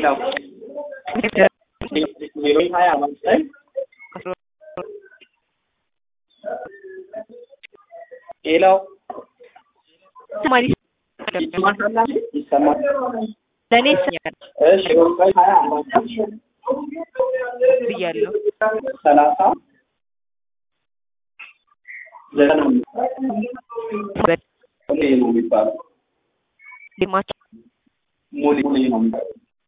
ሌላው ዜሮ ሀያ ዘጠኝ ሌላው ማሪ ይሰማል ይሰማል። ለእኔ ይሰኛል እሺ ዜሮ ዘጠኝ ሀያ አርባ ዘጠኝ ብያለሁ። ሰላሳ ዘጠና ሙሌ ነው የሚባለው። ዲማቸው ሙሌ ሙሌ ነው የሚባለው።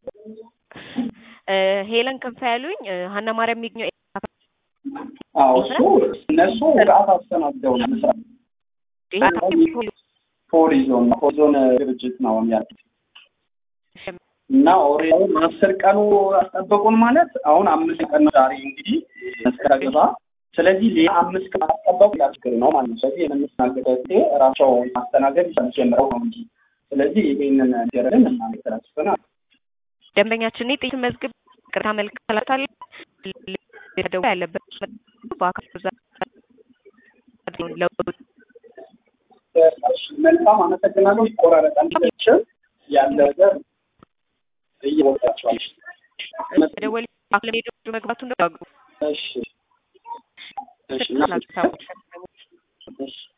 ሄለን ክንፈ ያሉኝ ሀና ማርያም የሚገኘው አዎ እሱ እነሱ ራስ አስተናግደው ነው መስራት ፖሊ ዞን ፖሊ ዞን ድርጅት ነው ያሉት እና ኦሬዲ አስር ቀኑ አስጠበቁን ማለት አሁን አምስት ቀን ነው ዛሬ እንግዲህ መስከረም ስለዚህ ሌላ አምስት ቀን አስጠበቁ ያ ችግር ነው ማለት ነው። ስለዚህ የምንስተናገደው ጊዜ ራሳቸው ማስተናገድ ጀምረው ነው እንጂ ስለዚህ ይሄንን ገረድን እናመሰግናለን። ደንበኛችን ጥቂት መዝግብ ቅርታ መልክ ሰላታል ደው ያለበት በአካል ለውጥ መልካም አመሰግናለሁ። ይቆራረጣል ችል ያለ ነገር እየወጣቸዋል። ደወል ለሜዶ መግባቱ ነው። እሺ እሺ እና ሰዎች እሺ